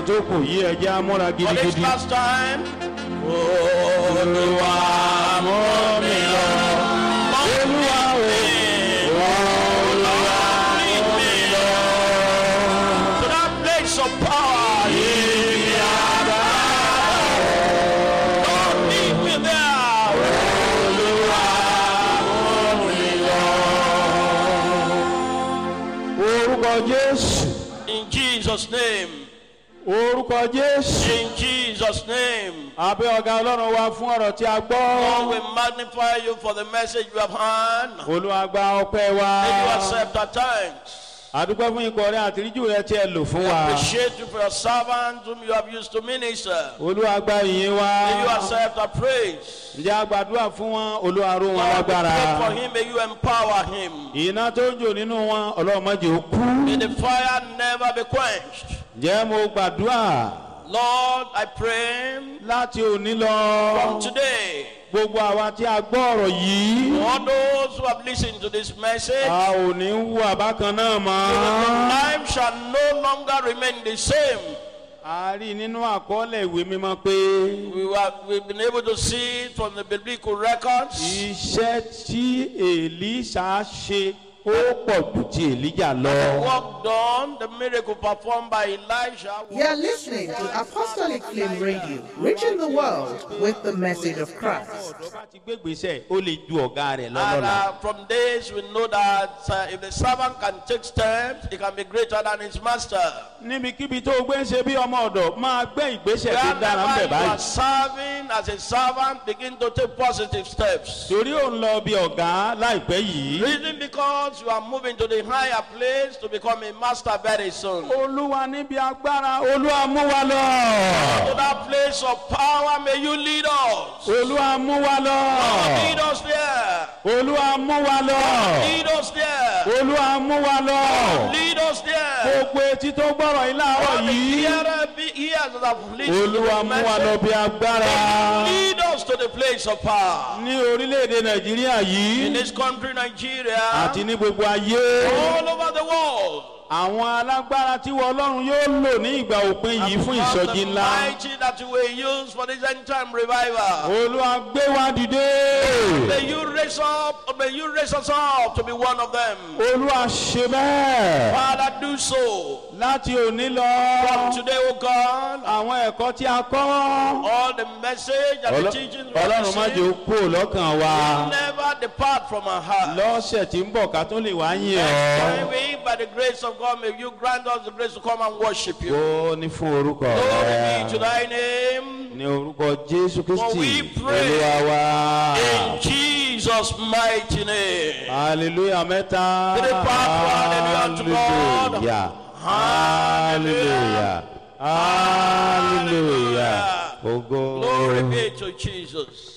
tó kù yí ẹjẹ́ amúra For this gidigidi. last time. Olúwa mú mi lọ. Olúwa o. Olúwa mú mi lọ. To that place of power. Yìí àgbà. Lord lead me there. Olúwa mú mi lọ. orúkọ jésù In Jesus' name. orúkọ jésù. In Jesus' name. abẹ́ ọ̀gá ọlọ́run wa fún ọ̀rọ̀ tí a Lord, gbọ́. we magnify you for the message you have heard. olúwa gba ọpẹ́ wa. May you accept our thanks. àdúgbò fún ikọ̀ rẹ àtìríjù rẹ tí ẹ lò fún wa. Appreciate you for your servants whom you have used to minister. olúwa gba ìyìn wa. May you accept our praise. ǹjẹ́ a gbàdúrà fún wọn olúwa ró wọn Lord, we lágbára. pray for him. May you empower him. iná tó ń jò nínú wọn ọlọ́run má jẹ́ ó kú. May the fire never be quenched. ǹjẹ́ mo gbàdúrà Lord, I pray láti òní lọ. from today, gbogbo àwa tí a gbọ́ ọ̀rọ̀ yìí. all those who have listened to this message, a ò ní wú àbákan náà mọ́. life shall no longer remain the same. a rí i nínú àkọọ́lẹ̀ ìwé mímọ́ pé We were, we've been able to see it from the biblical records. iṣẹ́ tí èlíṣà ṣe ó pọ̀ jù ti èlíjà lọ. The work done, the miracle performed by Elijah. You're listening to Apostolic Flame Radio, reaching the world with the message of Christ. ọ̀dọ́ bá ti gbégbèsè ó lè ju ọ̀gá rẹ̀ And lọ́lọ́la. uh, from this, we know that uh, if the servant can take steps, he can be greater than his master. níbikíbi tó o gbé ń ṣe bí ọmọ ọ̀dọ̀ máa gbé ìgbésẹ̀ tó dára ń Wherever bẹ̀ you are báyìí. serving as a servant, begin to take positive steps. torí ò ń lọ bí ọ̀gá láìpẹ́ yìí. Reason because you are moving to the higher place to become a master very soon. To olúwa níbi agbára olúwa mú wa lọ. that place of power, may you lead us. olúwa mú wa lọ. Lead us there. olúwa mú wa lọ. Lead us there. olúwa mú wa lọ. Lead us there. gbogbo etí tó gbọ́rọ̀ yìí láàárọ̀ All the yìí. hearer be ears that have listened to olúwa the mú wa lọ message. bí agbára. Lead us to the place of power. ní orílẹ̀-èdè nàìjíríà In yìí this country, Nigeria, àti ní gbogbo ayé. all over the world. àwọn alágbára tí wọ́n ọlọ́run yóò lò ní ìgbà òpin yìí fún Because ìsọjí the ńlá. mighty that you will use for this end time revival. olúwa gbé wa dìde. May you raise up, may you raise us up to be one of them. olúwa ṣe bẹ́ẹ̀. Father, do so. láti òní From lọ. today, O God, àwọn ẹ̀kọ́ tí a kọ́. all the message and the Ọlọ́- teachings we have ọlọ́run má jẹ́ ó received kú lọ́kàn wa. never depart from our heart. lọ́sẹ̀ tí ń bọ̀ ká tó lè wá yìn Next time ọ́. we, by the grace of God, may you grant us the grace to come and worship you. ó ní fún orúkọ Glory be to rẹ̀. thy name. ní orúkọ jésù For we kristi pray olúwa wa. In Jesus' mighty name. hallelujah mẹ́ta. Three part, hallelujah to God. hallelujah hallelujah hallelujah. Ogo. Glory be to Jesus.